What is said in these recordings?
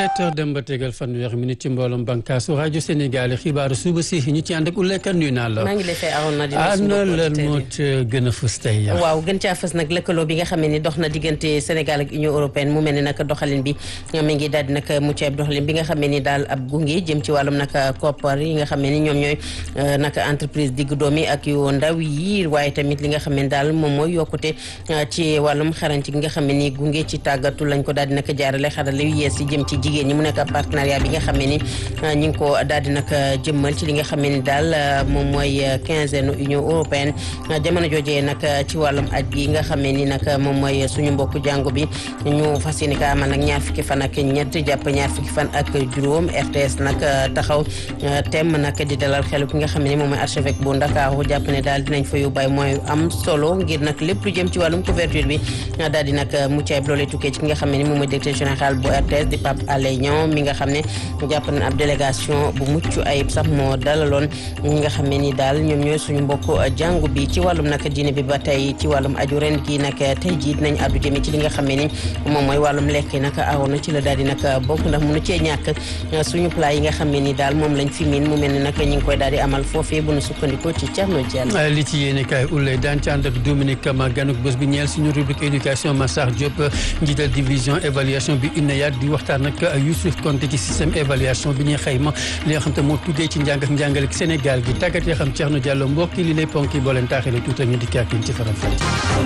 sept heures dem ba tegal fanweeri minute ci mbooloom bànkaasu rajo Sénégal xibaaru suba si ñu ci ànd ak Oulaye Kane nuyu naa la. maa ngi lay fay awoon na dina ana lan moo gën a fës tey waaw gën caa fës nag lëkkaloo bi nga xam ne ni dox na diggante Sénégal ak Union européenne mu mel ni nag doxalin bi mi ngi daal di nag mucc ayib doxalin bi nga xam ne ni daal ab gunge jëm ci wàllum nag koppar yi nga xam ne ni ñoom ñooy nag entreprise digg doom yi ak yu ndaw yi waaye tamit li nga xam ne daal moom mooy yokkute ci wàllum xarañte gi nga xam ne ni gunge ci tàggatu lañ ko daal di nag jaarale xarale yu yees yi jëm ci jigéen ñi mu nekk partenariat bi nga xam ne ni ñi ngi ko daal di nag jëmmal ci li nga xam ne ni daal moom mooy quinzaine Union européenne jamono joojee nag ci wàllum aj gi nga xam ne ni nag moom mooy suñu mbokku jàngu bi ñu fas yéene ka amal nag ñaar fukki fan ak ñett jàpp ñaar fukki fan ak juróom RTS nag taxaw thème nag di dalal xelu ki nga xam ne ni moom mooy archevêque bu Ndakaaru jàpp ne daal dinañ fa yóbbaay mooy am solo ngir nag lépp lu jëm ci wàllum couverture bi daal di nag mucc ayib loolee tukkee ci ki nga xam ne ni moom mooy directeur général bu RTS di Pape Alé Niang mi nga xam ne jàpp nañ ab délégation bu mucc ayib sax moo dalaloon ñi nga xam ne ni daal ñoom ñooy suñu mbokk jàngu bi ci wàllum nag diine bi ba tey ci wàllum aju ren gi nag tey jii dinañ addu jëme ci li nga xam ne ni moom mooy wàllum lekk nag awoon na ci la daal di nag bokk ndax mënu cee ñàkk suñu plat yi nga xam ne ni daal moom lañ fi miin mu mel ni nag ñi ngi koy daal di amal foofee bu nu sukkandikoo ci Thierno Diallo li ci yéene kaay Oulaye daan ci ànd ak Dominique Kama ganuk bés bi ñeel suñu rubrique éducation Massar Diop njiital division évaluation bi INEAD di waxtaan ak Youssouf Konté ci système évaluation bi ñuy xayma li nga xam te moo tuddee ci njàng ak njàngale Sénégal gi tàggat yoo xam Thierno Diallo mbokk yi li lay ponk yi boo leen taaxee tuuti ñu dikkaat ci faram fàcce.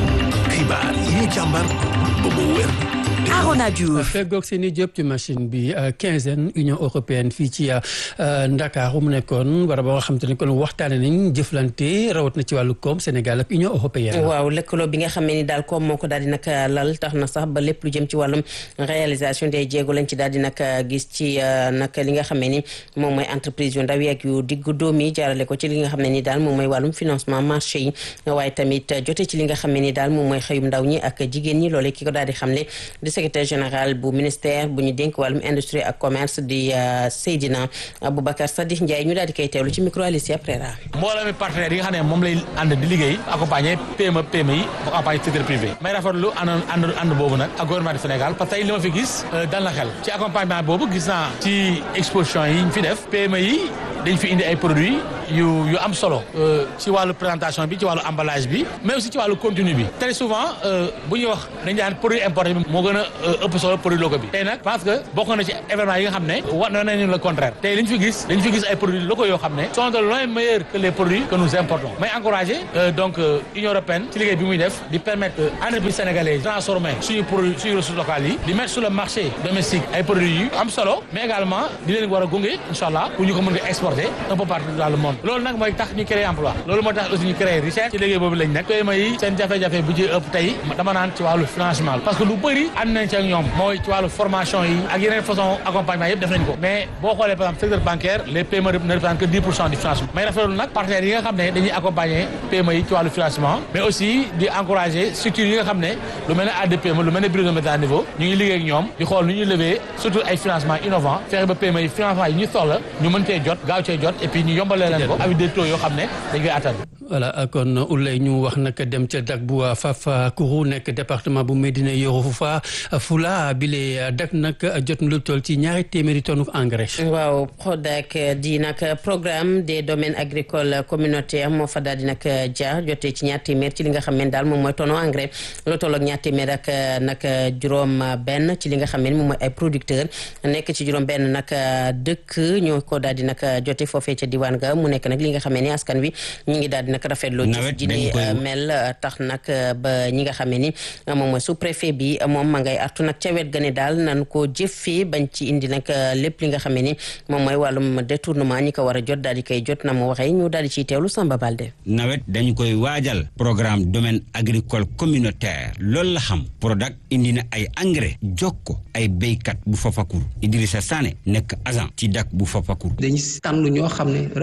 xibaar yi ñu càmbar ba mu wér. Arona Diouf feggoog seen i jëp ci machine bi quinzaine Union européenne fii ci Ndakaaru mu nekkoon war a ba nga xam te ne kon waxtaane nañ jëflante rawat na ci wàllu koom Sénégal ak Union européenne. waaw lëkkaloo bi nga xam ne ni daal koom moo ko daal di nag lal tax na sax ba lépp lu jëm ci wàllum réalisation des jéego lañ ci daal di nag gis ci nag li nga xam ne ni moom mooy entreprise yu ndaw yi ak yu diggu doom yi jaarale ko ci li nga xam ne ni daal moom mooy wàllum financement marché yi waaye tamit jote ci li nga xam ne ni daal moom mooy xëyum ndaw ñi ak jigéen ñi loolee ki ko daal di xamle di secrétaire général bu ministère bu ñu dénk wàllum industrie ak commerce di Seydina Aboubacar Sadikh Ndiaye ñu daal di koy teewlu ci micro Alicia Prera. mbooloo mi partenaires yi nga xam ne moom lay ànd di liggéey accompagner PME PME yi bu accompagner secteur privé may rafetlu ànd ànd ànd boobu nag ak gouvernement du Sénégal parce que tey li ma fi gis dal na xel ci accompagnement boobu gis naa ci exposition yi ñu fi def PME yi dañ fi indi ay produits yu yu am solo ci wàllu présentation bi ci wàllu emballage bi mais aussi ci wàllu contenu bi très souvent bu ñuy wax dañu daan produit importé bi moo gën a ëpp solo produit local bi tey nag parce que bokk na ci événement yi nga xam ne war na nañu le contraire tey li ñu fi gis dañu fi gis ay produits locaux yoo xam ne sont de loin meilleurs que les produits que nous importons may encourager donc Union européenne ci liggéey bi muy def di permettre entreprise sénégalaise transformer suñu produit suñu ressources locales yi di mettre sur le marché domestique ay produits yu am solo mais également di leen war a gunge incha allah pour ñu ko mën a exporter un peu partout dans le monde loolu nag mooy tax ñu créer emploi loolu moo tax aussi ñu créer richesse ci liggéey boobu lañ nekk PME yi seen jafe-jafe bu ci ëpp tey dama naan ci wàllu financement parce que lu bëri ànd nañ ci ak ñoom mooy ci wàllu formation yi ak yeneen façon accompagnement yëpp def nañ ko mais boo xoolee par exemple secteur bancaire les PME ne représentent que 10 pour cent du financement may rafetlu nag partenaires yi nga xam ne dañuy accompagner PME yi ci wàllu financement mais aussi di encourager structures yi nga xam ne lu mel ne ADPME lu mel ne bureau de méthode à niveau ñu ngi liggéey ak ñoom di xool nu ñuy lever surtout ay financement innovant fexe ba PME yi financement yi ñu soxla ñu mën cee jot gaaw cee jot et puis ñu yombalee leen ko avec des taux yoo xam ne dañ koy attan voilà kon Oulaye ñu wax nag dem ca dak bu Fafakuru nekk département bu Médina Yoro Foufa Fula bile dak nag jot na lu toll ci ñaari téeméeri tonne engrais. waaw PRODAC di nag programme des domaines agricoles communautaires moo fa daal di nag jaar jotee ci ñaar téeméer ci li nga xam ne daal moom mooy tonne engrais lu toll ak ñaar téeméer ak nag juróom benn ci li nga xam ne moom mooy ay producteurs nekk ci juróom benn nag dëkk ñoo ko daal di nag jotee foofee ca diwaan ga mu nekk nag li nga xam ne askan wi ñu ngi daal di nag rafetlu ji di mel tax nag ba ñi nga xam ne ni moom mooy sous préfet bi moom ma ngay artu nag ca wet ga ne daal nan ko jëfee bañ ci indi nag lépp li nga xam ne ni moom mooy wàllum détournement ñi ko war a jot daal di koy jot na mu waxee ñu daal di ciy teewlu Samba Balde. nawet dañu koy waajal programme domaine agricole communautaire loolu la xam Prodac indi na ay engrais jokko ay béykat bu Fafakuru Idrissa Sané nekk agent ci dak bu Fafakuru. dañu tànn ñoo xam ne vraiment ay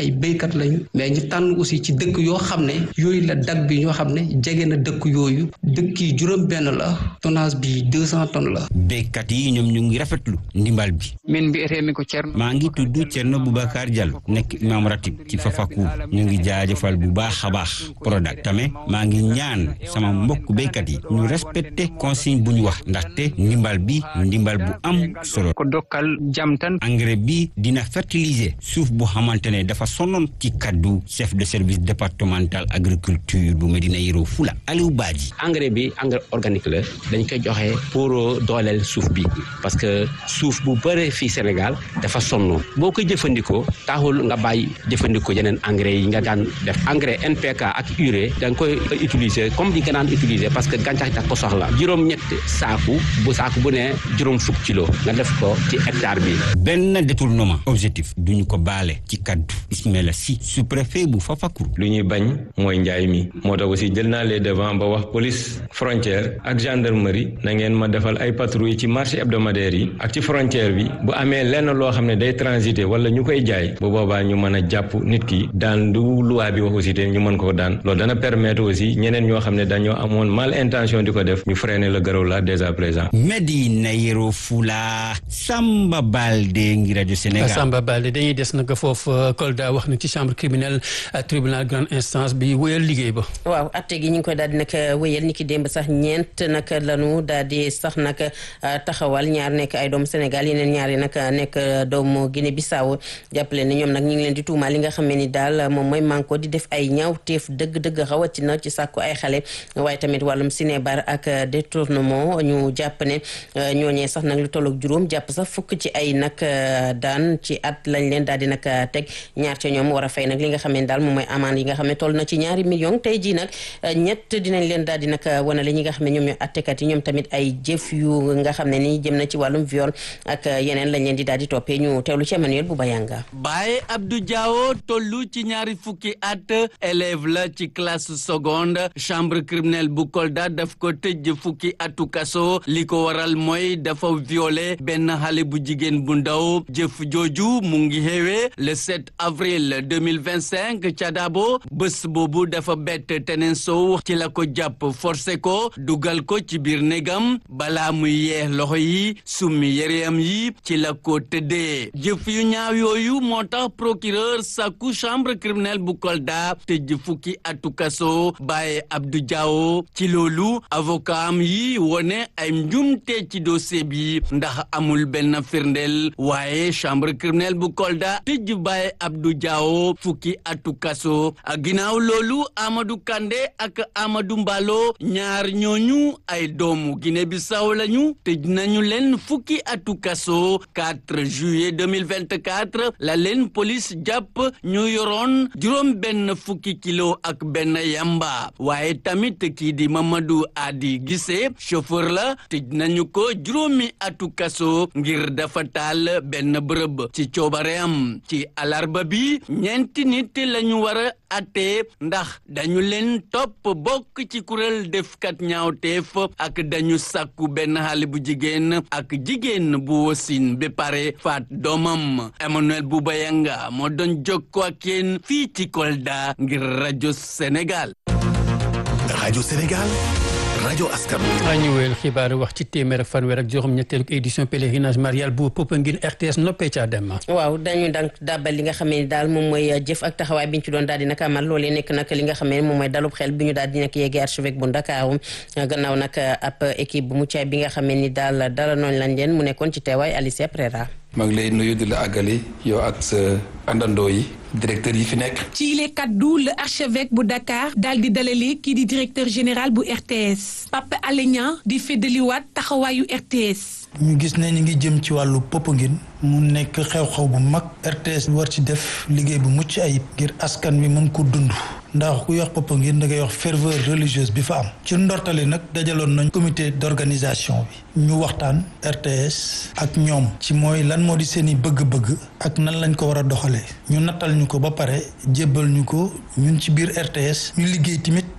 ay béykat lañu mais ñu tànn aussi ci dëkk yoo xam ne yooyu la dag bi ñoo xam ne jege na dëkk yooyu dëkk yi juróom benn la tonnage bi deux cent tonnes la béykat yi ñoom ñu ngi rafetlu ndimbal bi min mbi'etee ko Thierno maa ngi tudd Thierno Boubacar Diallo nekk imam ratib ci Fafacour ñu ngi jaajëfal bu baax a baax Prodac tamit maa ngi ñaan sama mbokk béykat yi ñu respecté consigne bu ñu wax ndaxte ndimbal bi ndimbal bu am solo ko dokkal jam tan engrais bi dina fertiliser suuf bu xamante ne dafa sonnoon ci kaddu chef de service départemental agriculture bu Medina Yoro Fula Aliou Badji engrais bi engrais organique la dañ koy joxe pour dooleel suuf bi parce que suuf bu bëre fii Sénégal dafa sonn boo koy jëfandikoo taxul nga bàyyi jëfandikoo yeneen engrais yi nga daan def engrais NPK ak urée da nga koy utiliser comme di nga daan utiliser parce que gàncax da ko soxla juróom-ñett saaku bu saaku bu ne juróom fukk kilo nga def ko ci hectare bi. benn détournement objectif duñu ko baale ci kaddu Ismaila Sy sous-préfet bu Fafacour. lu ñuy bañ mooy njaay mi moo tax aussi jël naa les devant ba wax police frontière ak gendarmerie na ngeen ma defal ay patrouille ci marché hebdomadaire yi ak ci frontière bi bu amee lenn loo xam ne day transité wala ñu koy jaay bu boobaa ñu mën a jàpp nit ki daan du loi bi wax aussi te ñu mën koo daan loolu dana permettre aussi ñeneen ñoo xam ne dañoo amoon mal intention di ko def ñu freiner le garaw la dès à présent. Medina Yoro Fula Samba Balde ngi rajo Sénégal. Samba Balde dañuy des nag foofu Kolda wax na ci chambre criminelle tribunal grande instance bi wéyal liggéey ba. waaw atte gi ñu ngi koy daal di nag wéyal ni ki démb sax ñeent nag lanu daal di sax nag taxawal ñaar nekk ay doomu Sénégal yeneen ñaar yi nag nekk doomu Guinée Bissau jàppale ne ñoom nag ñu ngi leen di tuumaal li nga xam ne ni daal moom mooy manko di def ay ñaawteef dëgg-dëgg rawatina ci sàkku ay xale waaye tamit wàllum sinébar ak détournement ñu jàpp ne ñooñee sax nag lu tollook juróom jàpp sax fukk ci ay nag daan ci at lañ leen daal di nag teg ñaar ca ñoom war a fay nag li nga xam ne daal moom mooy amende yi nga xam ne toll na ci ñaari million tey jii nag ñett dinañ leen daal di nag wanale ñi nga xam ne ñoom ñoo attekat yi ñoom tamit ay jëf yu nga xam ne ni jëm na ci wàllum viol ak yeneen lañ leen di daal di toppee ñu teewlu ci Emmanuel bu Bayanga Baye Abdou Diawo tollu ci ñaari fukki at élève la ci classe seconde chambre criminelle bu Kolda daf ko tëj fukki atu kaso li ko waral mooy dafa violé benn xale bu jigéen bu ndaw jëf jooju mu ngi xewee le 7 avril 2025 ca Dabo bés boobu dafa bett teneen sow ci la ko jàpp forcé ko dugal ko ci biir négam balaa muy yeex loxo yi summi yéreyam yi ci la ko tëddee jëf yu ñaaw yooyu moo tax procureur sàkku chambre criminelle bu Kolda tëj fukki atu kaso Baye Abdou Diawo ci loolu avocat am yi wone ay njumte ci dossier bi ndax amul benn firndeel waaye chambre criminelle bu Kolda tëj Baye Abdou Diawo fukki atu kaso ak ginnaaw loolu Amadou Kandé ak Amadou Mbalo ñaar ñooñu ay doomu Guinée Bissau lañu tëj nañu leen fukki atu kaso 4 juillet 2024 la leen police jàpp ñu yoroon juróom benn fukki kilo ak benn yamba waaye tamit kii di Mamadou Adi Gissé chauffeur la tëj nañu ko juróomi atu kaso ngir dafa taal benn bërëb ci coobareem ci alarba bi ñeenti nit lañu war a atte ndax dañu leen topp bokk ci kuréel defkat ñaawteef ak dañu sàkku benn xale bu jigéen ak jigéen bu wasin ba pare faat doomam Emmanuel Boubayanga moo doon jokkoo ak yéen fii ci Kolda ngir rajo Sénégal. rajo Sénégal. rajo askan wi. ñu wéyal xibaar wax ci téeméer ak fanweer ak juróom-ñetteelu édition pèlerinage marial bu Popenguine RTS noppee ca dem. waaw dañu daan dàbbal li nga xam ne daal moom mooy jëf ak taxawaay bi ñu ci doon daal di nag amal loolee nekk nag li nga xam ne moom mooy dalub xel bi ñu daal di nag yeggee archevêque bu Ndakaaru gannaaw nag ab équipe bu muccaay bi nga xam ne ni daal dara noonu lañ leen mu nekkoon ci teewaay Alicia Prera. maa ngi lay nuyu di la àggali yow ak sa àndandoo yi directeur yi fi nekk. ci yile kaddu le archevêque bu Dakar daal di dalale kii di directeur général bu RTS Pape Alé Niang di feddaliwaat taxawaayu RTS. ñu gis ne ñu ngi jëm ci wàllu Popenguine mu nekk xew-xew bu mag RTS war ci def liggéey bu mucc ayib ngir askan wi mën ko dund ndax ku wax Popenguine da ngay wax ferveur religieuse bi fa am ci ndortali nag dajaloon nañ comité d'organisation bi ñu waxtaan RTS ak ñoom ci mooy lan moo di seen i bëgg-bëgg ak nan lañ ko war a doxalee ñu nattal ñu ko ba pare jébbal ñu ko ñun ci biir RTS ñu liggéey tamit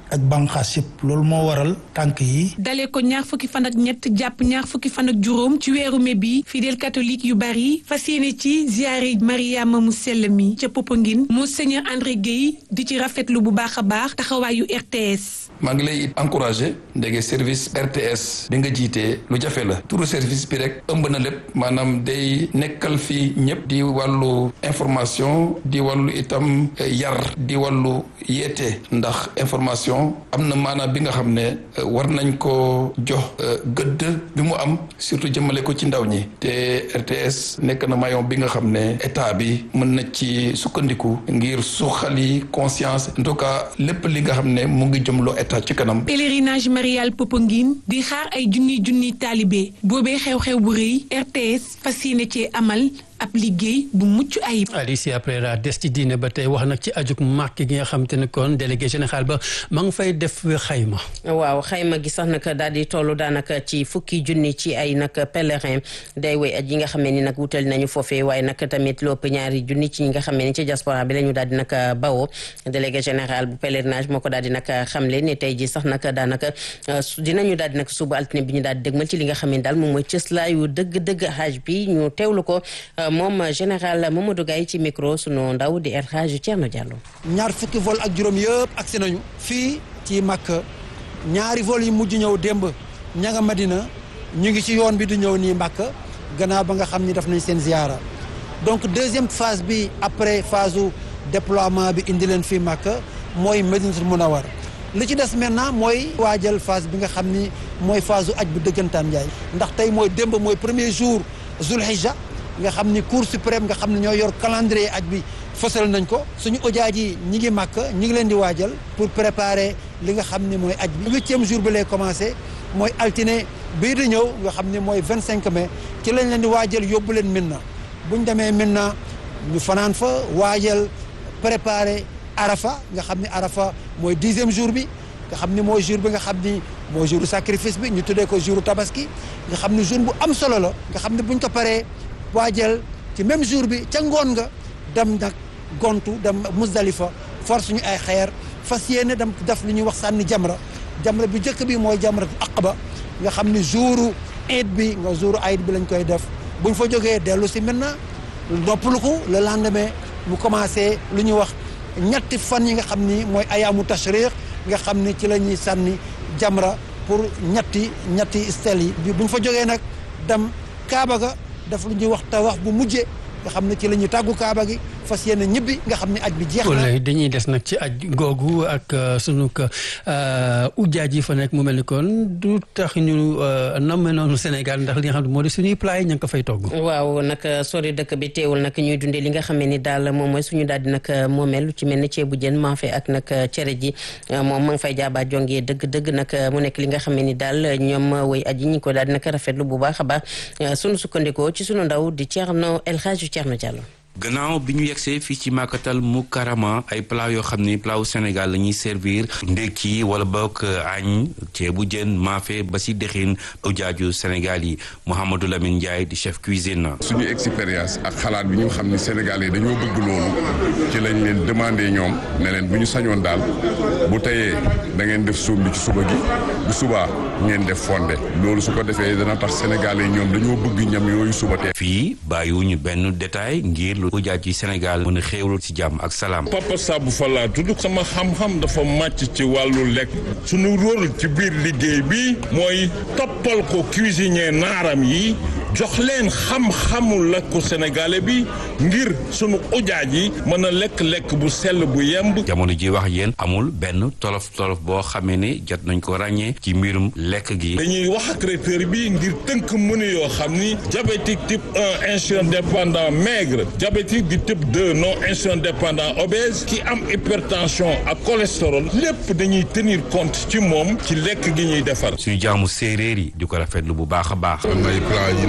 ak banqaas yëpp loolu moo waral tànk yi dalee ko ñaar fukki fan ak ñett jàpp ñaar fukki fan ak juróom ci weeru mai bi fidèle catholique yu bari fas yéene ci ziare Mariama mu sell mi ca Popenguine Monseigneur André Guèye di ci rafetlu bu baax a baax taxawaayu RTS. maa ngi lay encouragé ndege service RTS bi nga jiitee lu jafe la turu service bi rek ëmb na lépp maanaam day nekkal fii ñëpp di wàllu information di wàllu itam yar di wàllu yeete ndax information am na maanaam bi nga xam ne war nañ ko jox gëdd bi mu am surtout jëmale ko ci ndaw ñi te RTS nekk na maillon bi nga xam ne état bi mën na ci sukkandiku ngir suxali conscience en tout cas lépp li nga xam ne mu ngi jëmloo état ci kanam. pèlerinage marial Popenguine di xaar ay junni junni taalibe boobee xew-xew bu rëy RTS fas yéene cee amal. ab liggéey bu mucc ayib. Alicia Pereira des ci diine ba tey wax nag ci ajuk màkk gi nga xam te ne kon délégué général ba ma ngi fay def xayma. waaw xayma gi sax nag daal di toll daanaka ci fukki junni ci ay nag pèlerin day woy aj yi nga xam ne ni nag wutal nañu foofee waaye nag tamit lu ëpp ñaari junni ci ñi nga xam ne ni ci diaspora bi la ñu daal di nag bawoo délégué général bu pèlerinage moo ko daal di nag xamle ne tey ji sax nag daanaka dinañu daal di nag suba altine bi ñu daal di dëgmal ci li nga xam ne daal moom mooy cëslaayu dëgg-dëgg hajj bi ñu teewlu ko. moom général Mamadou Gaye ci micro sunu ndaw di El Hadj Thierno Diallo. ñaar fukki vol ak juróom yëpp agsi nañu. fii ci Makka ñaari vol yi mujj ñëw démb ña nga Madina ñu ngi ci yoon bi di ñëw nii Makka gannaaw ba nga xam ni def nañ seen ziyaara donc deuxième phase bi après phase su déploiement bi indi leen fii Makka mooy Madinatul Munawwar li ci des maintenant mooy waajal phase bi nga xam ni mooy phase su aj bu dëggantaan njaay ndax tey mooy démb mooy premier jour Zulhijja nga xam ni cour suprême nga xam ne ñoo yor calendrier aj bi fësal nañ ko suñu ojaaj yi ñi ngi màkk ñi ngi leen di waajal pour préparer li nga xam ni mooy aj bi huitième jour bi lay commencé mooy altine bii di ñëw nga xam ni mooy vingt cinq mai ci lañ leen di waajal yóbbu leen Minna buñ demee Minna ñu fanaan fa waajal préparer Arafa nga xam ni Arafa mooy dixième jour bi nga xam ni mooy jour bi nga xam ni mooy jour sacrifice bi ñu tuddee ko jour tabaski nga xam ni jour bu am solo la nga xam ni buñ ko paree waajal ci même jour bi ca ngoon nga dem nag gontu dem Muzdalifa force ñu ay xeer fas yéene dem def lu ñuy wax sànni jamra jamra bi njëkk bi mooy jamra aqaba nga xam ni jouru iid bi nga jouru ayit bi lañ koy def buñ fa jógee dellu si maintenant noppalu ko le lendemain mu commencé lu ñuy wax ñetti fan yi nga xam ni mooy ayaamu tashriq nga xam ni ci la ñuy sànni jamra pour ñetti ñetti stel yi buñ fa jógee nag dem Kaaba ga daf lu ñuy wax tawaaf bu mujjee nga xam ne ci la ñuy tàggu kaaba gi fas yéene ñibbi nga xam ne aj bi jeex na. dañuy des nag ci aj googu ak sunu ujjaaj yi fa nekk mu mel ni kon du tax ñu namme noonu Sénégal ndax li nga xam ne moo di suñuy plat yi ña ngi ko fay togg. waaw nag sori dëkk bi teewul nag ñuy dundee li nga xam ne ni daal moom mooy suñu daal di nag moomeel lu ci mel ni ceebu jën maafe ak nag cere ji moom ma ngi fay jaabaa jongee dëgg dëgg nag mu nekk li nga xam ne ni daal ñoom woy aj yi ñu ko daal di nag rafetlu bu baax a baax sunu sukkandikoo ci sunu ndaw di Thierno El Hadj Thierno Diallo. gannaaw bi ñu yegsee fii ci màkkatal mu karama ay plat yoo xam ni plat wu Sénégal la ñuy servir ndékki wala bokk añ ceebu jën maafe ba si dexin ujaaju Sénégal yi Mouhamadou Lamine Ndiaye di chef cuisine. suñu expérience ak xalaat bi ñu xam ni Sénégal yi dañoo bëgg loolu ci lañ leen demandé ñoom ne leen bu ñu sañoon daal bu teyee da ngeen def suum bi ci suba gi bu subaa ngeen def fonde loolu su ko defee dana tax Sénégal yi ñoom dañoo bëgg ñam yooyu suba tee. fii bàyyiwuñu benn détail ngir. ujaaj ci Sénégal mën a xéewlu ci jàmm ak salaam. Papa Sabou Falla tudd sama xam-xam dafa màcc ci wàllu lekk sunu rôle ci biir liggéey bi mooy toppal ko cuisinier naaram yi jox leen xam-xamu lekku sénégalais bi ngir sunu ujaaj yi mën a lekk-lekk bu sell bu yemb. jamono ji wax yéen amul benn tolof tolof boo xamee ne jot nañ ko ràññee ci mbirum lekk gi. dañuy wax ak traiteur bi ngir tënk menu yoo xam ni diabétique type 1 insulin dépendant maigre diabétique du type 2 non insulin dépendant obèse ki am hypertension ak cholestérol lépp dañuy tenir compte ci moom ci lekk gi ñuy defar. suñu jaamu séeréer yi di ko rafetlu bu baax a baax. am na ay plat yu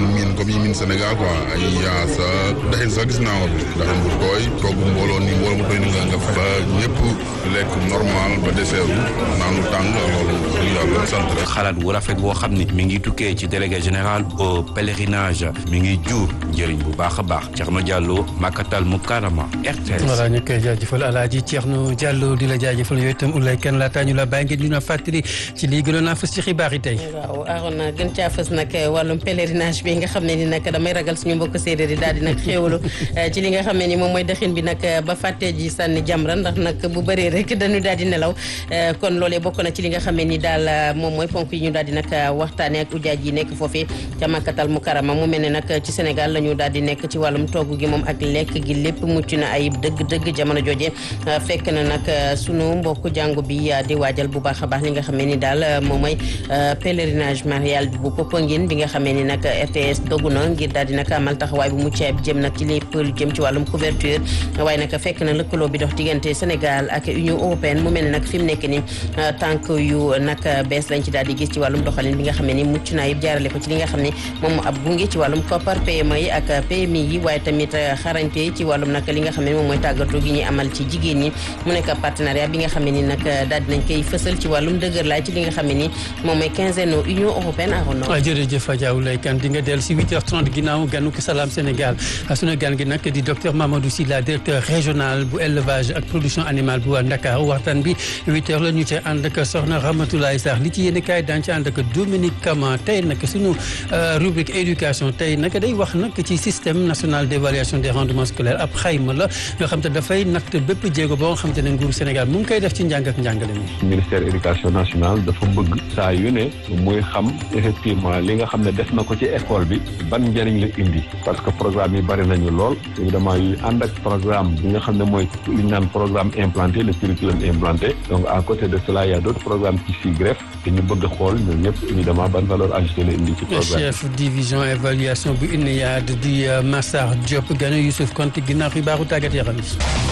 miin comme yi miin Sénégal quoi ay yaasa daxin sax gis naa ko daxin bu tooy togg mbooloo ni mbooloo mu tooy ni nga nga fa ñëpp lekk normal ba deseeru naanu tàng loolu yàlla sant rek xalaat bu rafet boo xam ni mi ngi tukkee ci délégué général au pèlerinage mi ngi jur njëriñ bu baax a baax Thierno Diallo Makatal Mukarama RTS. voilà ñu koy jaajëfal Alaaji Thierno Diallo di la jaajëfal yooyu itam Oulaye Kane laataa ñu la bàyyi ngeen ñu na fàttali ci lii gënoon naa fës ci xibaar yi tey. waaw Arona gën caa fës nag wàllum pèlerinage bi nga xam ne ni nag damay ragal suñu mbokk séeréer yi daal di nag xéewalu ci li nga xam ne ni moom mooy dëxin bi nag ba fàttee ji sànni jamra ndax nag bu bëree rek dañu daal di nelaw kon loolee bokk na ci li nga xam ne ni daal moom mooy ponk yi ñu daal di nag waxtaane ak ujaaj yi nekk foofee ca Makkatal Mukarama mu mel ne nag ci Sénégal la ñu daal di nekk ci wàllum togg gi moom ak lekk gi lépp mucc na ayib dëgg-dëgg jamono jooje fekk na nag sunu mbokk jàngu bi di waajal bu baax a baax li nga xam ne ni daal moom mooy pèlerinage marial bu Popenguine bi nga xamee ni nag RTS dogu na ngir daal di nag amal taxawaay bu mucc ayib jëm nag ci lépp lu jëm ci wàllum couverture waaye nag fekk na lëkkaloo bi dox diggante Sénégal ak Union européenne mu mel ne nag fi mu nekk ni tànk yu nag bees lañ ci daal di gis ci wàllum doxalin bi nga xam ne ni mucc naa yëpp jaarale ko ci li nga xam ne moom ab gunge ci wàllum koppar PME yi ak PMI yi waaye tamit xarañte ci wàllum nag li nga xam ne moom mooy tàggatu gi ñuy amal ci jigéen ñi mu nekk partenariat bi nga xam ne ni nag daal dinañ koy fësal ci wàllum dëgër laay ci li nga xam ne ni moom mooy quinzaine Union européenne arono waaw jërëjëf Adja Oulaye Kane di nga dellu si 8h30 ginnaaw ganu ko Salam Sénégal sunu gan gi nag di docteur Mamadou Sylla directeur régional bu élevage ak production animale bu Ndakaaru waxtaan bi 8h la ñu cay ànd ak soxna Ramatoulaye Sarr li ci yéen kaay daan ci ànd ak Dominique Kama tey nag sunu rubrique éducation tey nag day wax nag ci système national d' évaluation des rendements scolaires ab xayma la nga xam te dafay natt bépp jéego boo nga xam te ne nguuru Sénégal mu ngi koy def ci njàng ak njàngale mi. ministère éducation nationale dafa bëgg saa yu ne muy xam effectivement li nga xam ne def na ko ci école bi ban njëriñ la indi parce que programme yi bari nañu lool évidemment yu ànd ak programme bi nga xam ne mooy li ñu naan programme implanté le curriculum implanté donc à côté de cela il y a d' autres programmes qui s'y greffent te ñu bëgg a xool ñoom ñëpp évidemment ban valeur ajoutée la indi ci programme chef division évaluation bu INEAD di Massar Diop gane Youssouf Konte ginnaaw xibaaru tàggat yaram yi.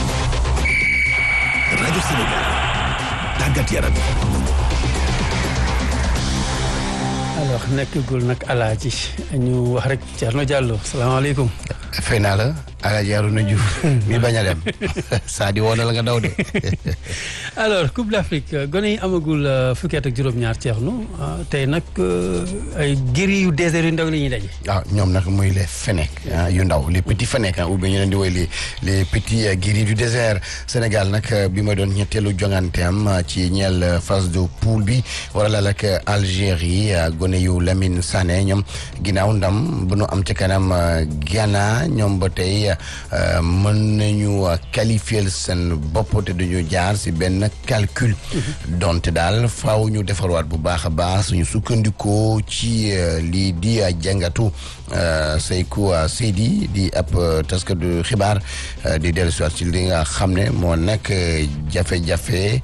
rajo Sénégal tàggat yaram alors nekkagul nag alaaji ñu wax rek Thierno Diallo salaamaaleykum. fay naa la alaaji Arouna Diouf mi bañ a dem saa di woon la nga daw de. alors Coupe d'Afrique gone yi amagul fukki at ak juróom-ñaar Thierno tey nag ay giri yu désert yu ndaw la ñuy daje. waaw ñoom nag muy les Fenech yu ndaw les petits Fenech ou bien ñu leen di woy les les petits giri du désert Sénégal nag bi ma doon ñetteelu jongante am ci ñeel phase de poule bi wala la ak Algérie gone yu Lamine Sané ñoom ginnaaw ndam bu nu am ci kanam Ghana ñoom ba tey mën nañu qualifier seen bopp te duñu jaar si benn calcul donte daal faaw ñu defarwaat bu baax a baax suñu sukkandikoo ci lii di jàngatu Seykou Seydi di ab taskatu xibaar di dellusiwaat ci li nga xam ne moo nekk jafe-jafe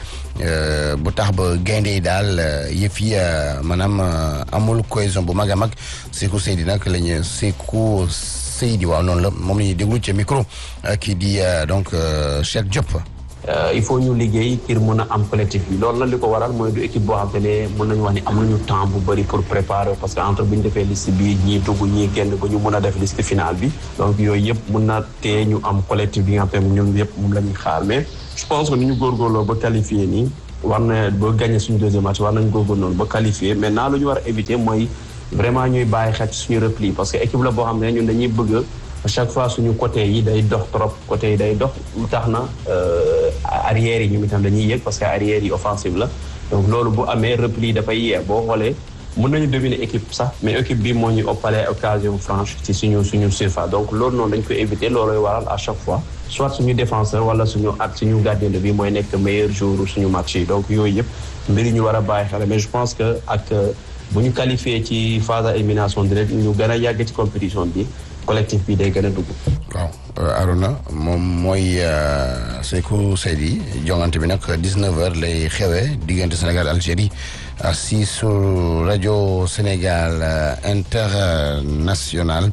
bu tax ba gaynde yi daal yëf yi maanaam amul cohésion bu mag a mag Seykou Seydi nag la ñu Seykou Seydi waaw noonu la moom la ñuy déglu ca micro kii di donc Cheikh Diop. il faut ñu liggéey ngir mën a am collectif bi loolu la li ko waral mooy du équipe boo xam te ne mën nañu wax ni amuñu temps bu bëri pour préparer parce que entre bu ñu defee liste bi ñii dugg ñii génn ba ñu mën a def liste finale bi donc yooyu yëpp mën na tee ñu am collectif bi nga xam te ne ñun yëpp moom la ñuy xaar mais je pense que ni ñu góorgóorloo ba qualifié nii war na ba gagné suñu deuxième match war nañu góorgóorlu noonu ba qualifié maintenant lu ñu war a éviter mooy vraiment ñuy bàyyi xel ci suñu repli parce que équipe la boo xam ne ñun dañuy bëgg à chaque fois suñu côté yi day dox trop côté yi day dox lu tax na arrière yi ñu itam dañuy yëg parce que arrière yi offensive la donc loolu bu amee repli dafay yee boo xoolee mën nañu dominer équipe sax mais équipe bi moo ñu oppalee occasion franche ci suñu suñu surface donc loolu noonu dañ koy éviter looloy waral à chaque fois soit suñu défenseur wala suñu at suñu gardien de but mooy nekk meilleur jour suñu match yi donc yooyu yëpp mbir yi ñu war a bàyyi xel mais je pense que ak bu ñu qualifié ci phase à élimination directe ñu gën a yàgg ci compétition bi collectif bi day gën a dugg. waaw Arona moom mooy Seykou Seydi jongante bi nag 19h lay xewee diggante Sénégal Algérie si sur rajo Sénégal international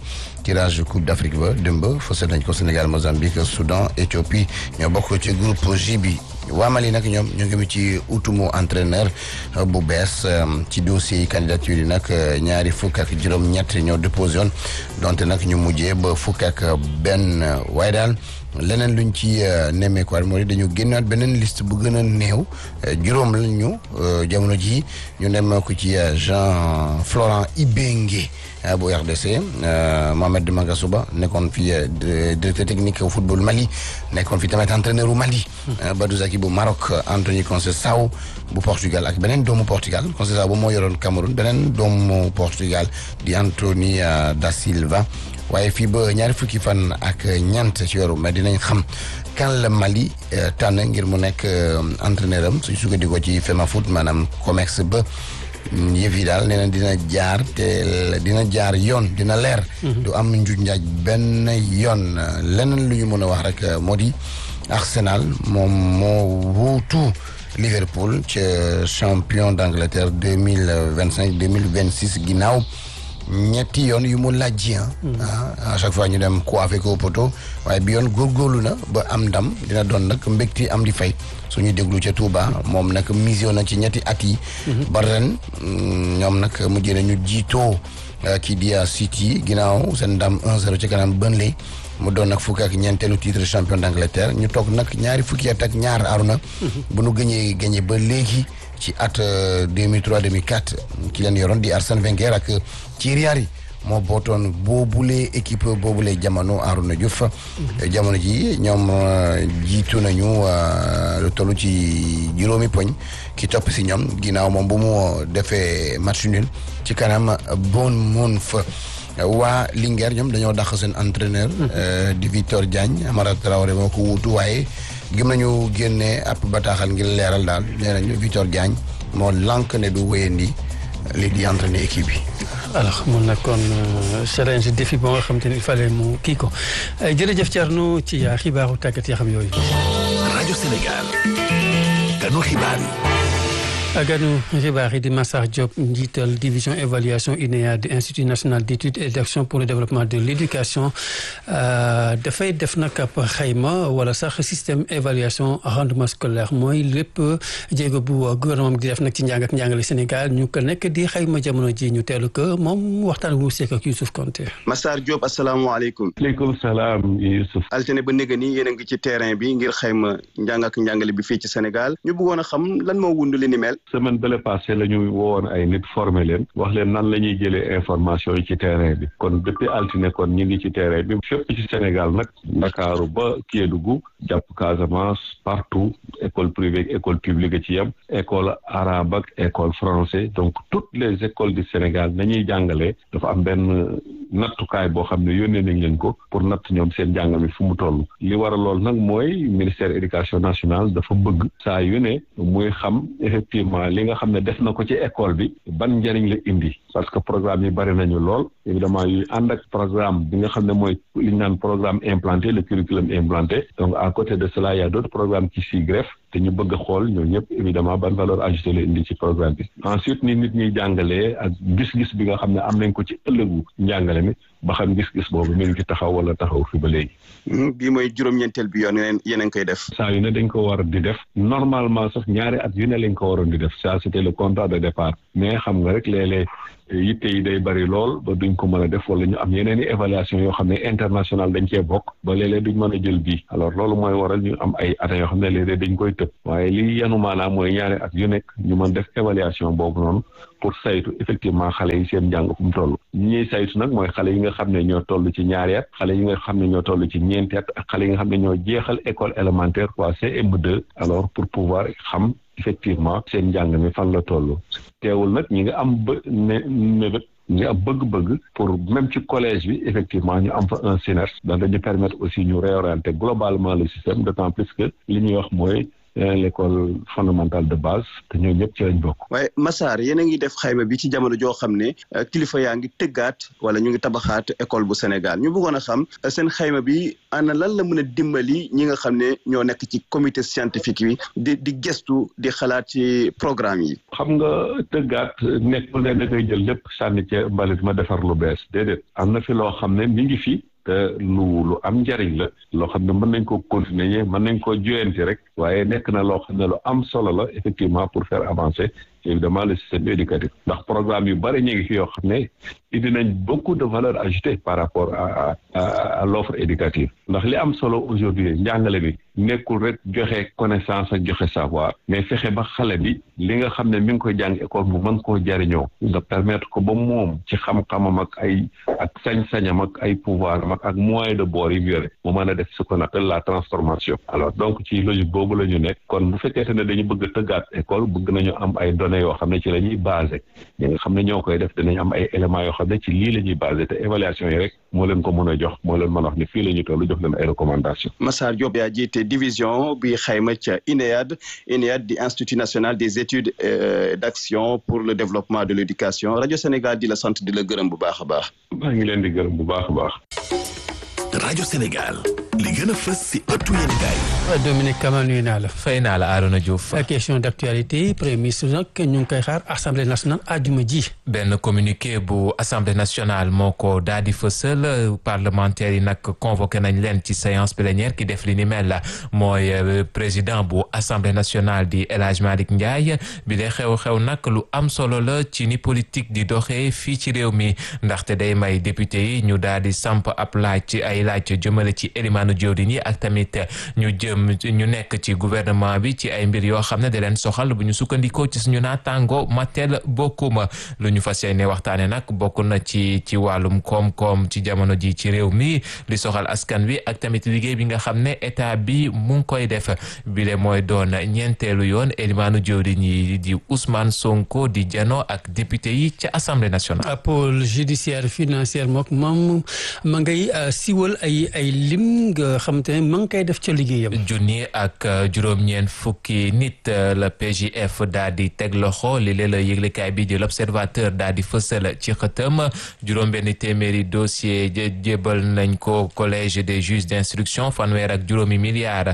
tirage coupe d'Afrique ba démb fësal nañ ko Sénégal Mozambique Soudan Éthiopie ñoo bokk ci groupe J bi waa Mali nag ñoom ñu ngi ci utumu entraîneur bu bees ci dossier yi candidature yi nag ñaari fukk ak juróom-ñett ñoo déposé woon donte nag ñu mujjee ba fukk ak benn waaye daal leneen luñ ci nemmeekuwaat moo di dañu génnaat beneen liste bu gën a néew juróom la ñu jamono ji ñu nemmeeku ci Jean Florent Ibenge bu RDC Mohamed Magasuba nekkoon fi directeur technique au football Mali nekkoon fi tamit entraîneur u Mali Badou Zaki bu Maroc Anthony Conceição bu Portugal ak beneen doomu Portugal Conceição bu moo yoroon Cameroun beneen doomu Portugal di Anthony da Silva waaye fii ba ñaari fukki fan ak ñeent ci weeru mais dinañ xam kan la Mali tànn ngir mu nekk entraîneur am suñ sukkandikoo ci FEMAFOOT maanaam COMEX ba yëf yi daal nee na dina jaar te dina jaar yoon dina leer. du am njuuj njaaj benn yoon leneen lu ñu mën a wax rek moo di Arsenal moom moo wuutu Liverpool ca champion d'Angleterre deux mille vingt cinq deux mille vingt six ginnaaw. ñetti yoon yu mu laaj ah à chaque fois ñu dem coiffé ko poto waaye bi yoon góorgóorlu na ba am ndam dina doon nag mbégti am di fay suñu déglu ca Touba moom nag mission na ci ñetti at yi. ba ren ñoom nag mujjee nañu jiitoo kii di City ginnaaw seen ndam 1-0 ci kanam Burnley mu doon nag fukki ak ñeenteelu titre champion d'Angleterre ñu toog nag ñaari fukki at ak ñaar aruna bu nu gëñee gëñee ba léegi. ci at 2003 2004 ki leen yoroon di Arsène Wenger ak Thierry Henry moo bootoon boobule équipe boobule jamono Arouna Diouf jamono ji ñoom jiitu nañu lu toll ci juróomi poñ ki topp si ñoom ginnaaw moom bu mu defee match nul ci kanam Bournemouth waa Linguère ñoom dañoo dàq seen entraîneur di Victor Diagne Amara Traoré moo ko wuutu waaye gëm nañu génne ab bataaxal ngir leeral daal nee nañu Victor Diagne moo lànk ne du wéyandi lii di entraîner équipe bi. alors mun na kon challenge défi boo nga xam te ne il fallait mu kii ko jërëjëf Thierno ci xibaaru tàggat yoo xam yooyu. rajo Sénégal. ganu xibaar yi. ganu xibaar yi di Massar Diop njiital division évaluation INEA di institut national d'études et d'action pour le développement de l'éducation dafay def nag ab xayma wala sax système évaluation rendement scolaire mooy lépp jéego bu gouvernement di def nag ci njàng ak njàngale Sénégal ñu ko nekk di xayma jamono ji ñu teelu ko moom waxtaan wu seek ak Youssouf Konté Massar Diop asalaamaaleykum aleykum salaam Youssouf altine ba néga nii yéen a ngi ci terrain bi ngir xayma njàng ak njàngale bi fii ci Sénégal ñu bëggoon a xam lan moo wund li ni mel semaine bële passé la ñu wowoon ay nit formé leen wax leen nan la ñuy jëlee information yi ci terrain bi kon depuis altine kon ñu ngi ci terrain bi fépp ci Sénégal nag Ndakaaru ba Kédougou jàpp Casamance partout école privée ak école publique ci yem école arabe ak école français donc toutes les écoles du Sénégal nañuy jàngalee dafa am benn nattukaay boo xam ne yónnee nañ leen ko pour natt ñoom seen jàng mi fu mu toll li war a lool nag mooy ministère éducation nationale dafa bëgg saa yu ne muy xam effectivement li nga xam ne def na ko ci école bi ban njëriñ la indi parce que programme yi bari nañu lool évidemment yuy ànd ak programme bi nga xam ne mooy li ñu naan programme implanté le curriculum implanté donc à côté de cela il y a d'autres programmes qui s'y greffent te ñu bëgg a xool ñoo ñëpp évidemment ban valeur ajoutée la indi ci programme bi ensuite ni nit ñuy jàngalee ak gis-gis bi nga xam ne am nañ ko ci ëllëgu njàngale mi ba xam gis-gis boobu mi ngi ci taxaw wala taxaw fi ba léegi. bii mooy juróom-ñeenteel bi yoon yeneen yéen a ngi koy def. saa yu ne dañ ko war di def normalement sax ñaari at yu ne lañ ko waroon di def ça c'était le contrat de départ mais xam nga rek léeg-léeg yitte yi day bari lool ba duñ ko mën a def wala ñu am yeneen i évaluation yoo xam ne international dañ cee bokk ba léeg-léeg duñ mën a jël bii alors loolu mooy waral ñu am ay at yoo xam ne léeg-léeg dañ koy tëb waaye li yanu maanaam mooy ñaari at yu nekk ñu mën def évaluation boobu noonu pour saytu effectivement xale yi seen njàng fu mu toll ñi ñuy saytu nag mooy xale yi nga xam ne ñoo toll ci ñaari at xale yi nga xam ne ñoo toll ci ñeenti at ak xale yi nga xam ne ñoo jeexal école élémentaire quoi CM2 alors pour pouvoir xam effectivement seen njàng mi fan la toll teewul nag ñi nga am ba ne mébét ñi am bëgg-bëgg pour même ci collège bi effectivement ñu am fa un SNERS donc dañu permettre aussi ñu réorienter globalement le système d'autant plus que li ñuy wax mooy yeneen l'école fondamentale de base te ñoo ñëpp ci lañ bokk. waaye Massar yéen a ngi def xayma bi ci jamono joo xam ne kilifa yaa ngi tëggaat wala ñu ngi tabaxaat école bu Sénégal ñu bëggoon a xam seen xayma bi ana lan la mën a dimbali ñi nga xam ne ñoo nekk ci comité scientifique bi di di gestu di xalaat ci programme yi. xam nga tëggaat nekkul ne da ngay jël lépp sànni ca mbalit ma defar lu bees déedéet am na fi loo xam ne mi ngi fi. te lu lu am njariñ la loo xam ne mën nañ ko continuer mën nañ ko joyanti rek waaye nekk na loo xam ne lu am solo la effectivement pour faire avancer évidemment le système éducatif ndax programme yu bari ñu ngi fi yoo xam ne indi nañ beaucoup de valeur ajoutée par rapport à à à l'offre éducative ndax li am solo aujourd'hui njàngale bi nekkul rek joxe connaissance ak joxe savoir mais fexe ba xale bi li nga xam ne mi ngi koy jàng école mu mën koo jariñoo nga permettre ko ba moom ci xam-xamam ak ay ak sañ-sañam ak ay pouvoir am ak moyen de bord yi mu yore mu mën a def ce qu'on appelle la transformation alors donc ci logique boobu la ñu nekk kon bu fekkee ne dañu bëgg a tëggaat école bëgg nañu am ay données yoo xam ne ci la ñuy basé ñi nga xam ne ñoo koy def dinañ am ay éléments yoo xam ne ci lii la ñuy basé te évaluation yi rek moo leen ko mën a jox moo leen mën a wax ne fii la ñu toll jox leen ay recommandations. Massar Diop yaa jiite division bi xayma ca INEAD INEAD di Institut national des études d'action pour le développement de l'éducation rajo Sénégal di la sant di la gërëm bu baax a baax. maa ngi leen di gërëm bu baax a baax. rajo Sénégal li gën a fës si ëttu yéen gaay Dominique Kama nuyu naa la. fay naa la Arona Diouf. question d'actualité premier ministre nag ñu ngi koy xaar assemblée nationale àjjuma ji. benn communiqué bu assemblée nationale moo ko daal di fësal parlementaires yi nag convoqué nañ leen ci séance plénière ki def li ni mel la mooy président bu assemblée nationale di El Hadj Malick Ndiaye bi de xew-xew nag lu am solo la ci ni politique di doxee fii ci réew mi ndaxte day may député yi ñu daal di samp ab laaj ci ay laaj jëmale ci élimaanu jawriñ yi ak tamit ñu jëm ñu nekk ci gouvernement bi ci ay mbir yoo xam ne da leen soxal bu ñu sukkandikoo ci suñu naataango Matel bokkuma lu ñu fas yéene waxtaane nag bokk na ci ci wàllum koom-koom ci jamono ji ci réew mi li soxal askan wi ak tamit liggéey bi nga xam ne état bi mu ngi koy def bile mooy doon ñeenteelu yoon élimaanu jawriñ yi di Ousmane Sonko di jano ak député yi ca assemblée nationale. pôle judiciaire financière mook moom ma ngay siwal ay ay lim nga xam te ne ma ngi koy def ca liggéeyam. junni ak juróom-ñeent fukki nit la PJF daal di teg loxo li leen la yëglekaay bi di l'observateur daal di fësal ci xëtëm juróom-benn téeméeri dossier jébal nañ ko collège des juges d'instruction fanweer ak juróomi milliards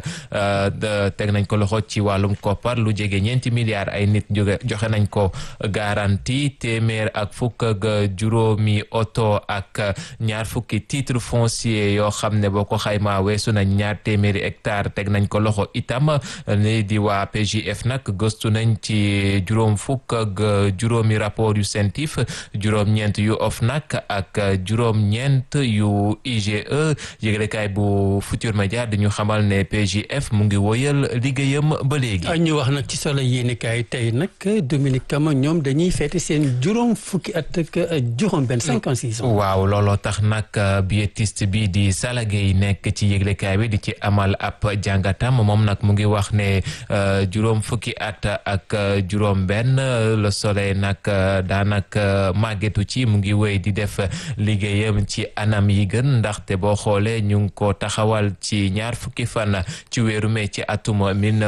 teg nañ ko loxo ci wàllum koppar lu jege ñeenti milliards ay nit jóge joxe nañ ko garantie téeméer ak fukk ak juróomi oto ak ñaar fukki titre foncier yoo xam ne boo ko xaymaa weesu nañ ñaar téeméeri hectare teg nañ ko loxo itam ni di waa PJF nag gëstu nañ ci juróom fukk ak juróomi rapport yu CENTIF juróom-ñeent yu OFNAC ak juróom-ñeent yu IGE yëglekaay bu Futur Média di ñu xamal ne PJF mu ngi woyal liggéeyam ba léegi. ñu wax nag ci solo yéenekaay tey nag Dominique Kama ñoom dañuy feete seen juróom fukki at ak juróom benn cinquante six ans. waaw looloo tax nag biétiste bi di Salagay nekk ci yëglekaay bi di ci amal ab jàngatam moom nag mu ngi wax ne juróom fukki at ak juróom benn le soleil nag daanaka màggetu ci mu ngi wéy di def liggéeyam ci anam yi gën ndaxte boo xoolee ñu ngi ko taxawal ci ñaar fukki fan ci weeru mai ci atum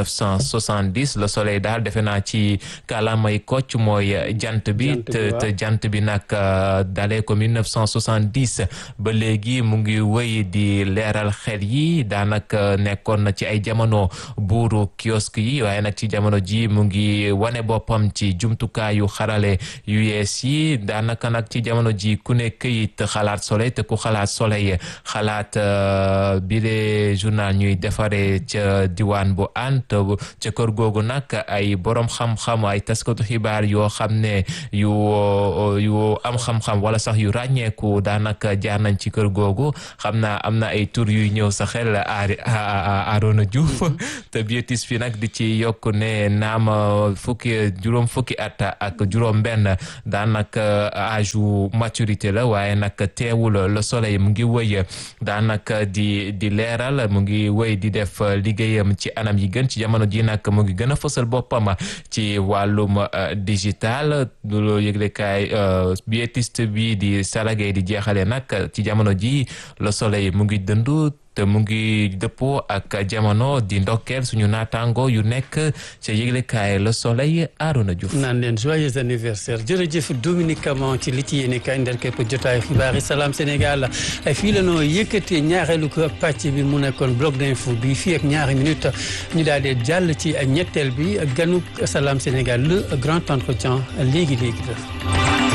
1970 le soleil daal defe naa ci kàllaamay kocc mooy jant bi te jant bi nag dalee ko 1970 ba léegi mu ngi wéy di leeral xel yi daanaka nekkoon na ci ay jamono buuru kiosque yi waaye nag ci jamono ji mu ngi wane boppam ci jumtukaayu xarale yu yees yi daanaka nag ci jamono ji ku ne këyit xalaat soleil te ku xalaat soleil xalaat bile journal ñuy defare ca diwaan bu ant ca kër googu nag ay borom xam-xam ay taskatu xibaar yoo xam ne yu yu am xam-xam wala sax yu ràññeeku daanaka jaar nañ ci kër googu xam naa am na ay tur yuy ñëw sa xel Arona Diouf te biotis fi nag di ci yokk ne naam fukki juróom fukki at ak juróom benn daanaka âge u maturité la waaye nag teewul le soleil mu ngi wëy daanaka di di leeral mu ngi wëy di def liggéeyam ci anam yi gën ci jamono ji nag mu ngi gën a fësal boppam ci wàllum digital lu yëglekaay biétiste bi di salagay di jeexale nag ci jamono ji le soleil mu ngi dëndu te mu ngi dëppoo ak jamono di ndokkeel suñu naataango yu nekk ca yëglekaay Le Soleil Arona Diouf. naan leen joyeux anniversaire jërëjëf Dominique Camon ci li ci yéene kaay ndar képp jotaayu xibaar yi salaam Sénégal fii la noo yëkkatee ñaareelu ko pàcc bi mu nekkoon bloc d'info bi fii ak ñaari minute ñu daal di jàll ci ñetteel bi ganuk salaam Sénégal le grand entretien léegi léegi la.